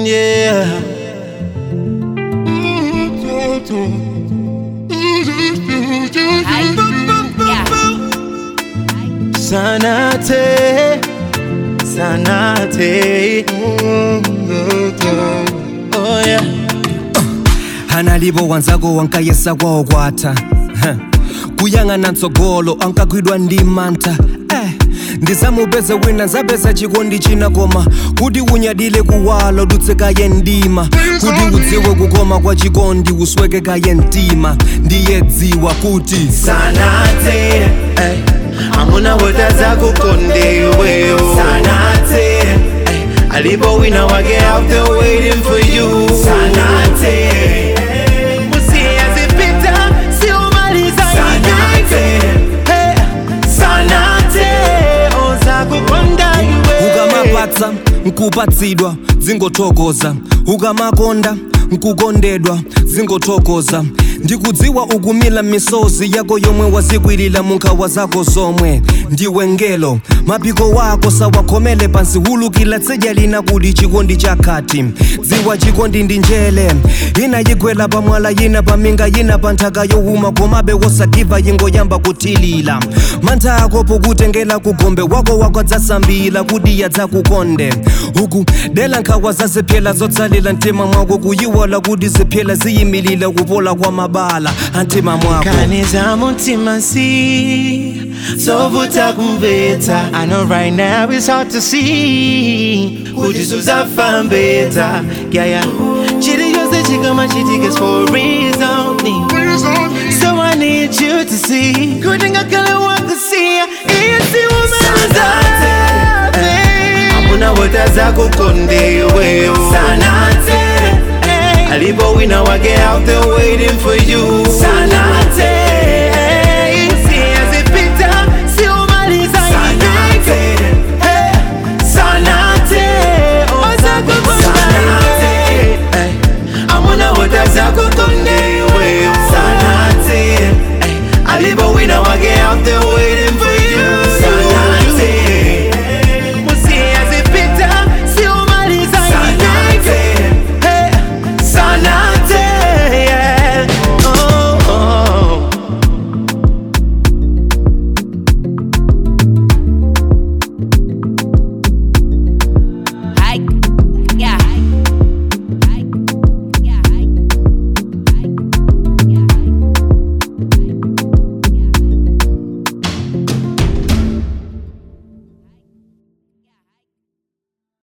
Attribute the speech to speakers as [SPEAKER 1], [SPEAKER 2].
[SPEAKER 1] yeah. Sanate, sanate. Oh yeah.
[SPEAKER 2] hanalivo wanzako wankayesa kwawo kwatha Huh. kuyang'ana ntsogolo ankakwidwa ndi mantha eh. ndisamupeze wina nzapeza chikondi china koma kuti unyadile kuwalo dutsekaye ndima kuti udziwe kukoma kwa chikondi uswekekaye mtima ndiye dziwa kuti
[SPEAKER 1] Sanate, eh. Amuna wota zako konde wewe. Sanate, eh. Alipo wina wake out there waiting for you. Sanate, usiyazipita, siumaliza Sanate, eh. Sanate, ozakukonda iwe.
[SPEAKER 2] ukamapatsa nkupatsidwa dzingothokoza ukamakonda nkukondedwa dzingothokoza ndikudziwa ukumila misozi yako yomwe wazikwilira munkhawa zako zomwe ndiwe ngelo mapiko wako sawakhomele pansi hulukila tsidya lina kuti chikondi chakhati dziwa chikondi ndi njele ina yigwela pamwala yina paminga yina pa nthaka yowuma komabe wosagiva yingoyamba kuthilila mantha ako pokutengela kugombe wako wakadzasambila kuti yadzakukonde uku dela nkhawa zazipyela zotsalila mtima mwako kuyiwala kuti zipyela ziyimilile kupola kwa mabala antima mwako
[SPEAKER 1] Kaniza mutima si Sovuta kumveta I know right now it's hard to see Kujisuza fambeta Yeah yeah Chiri yose chikama chitikes for a reason So I need you to see Kudinga kala wako siya Isi umaliza Amuna wota zako konde wewe Sanate Alipo wina wage out there waiting for you Sanate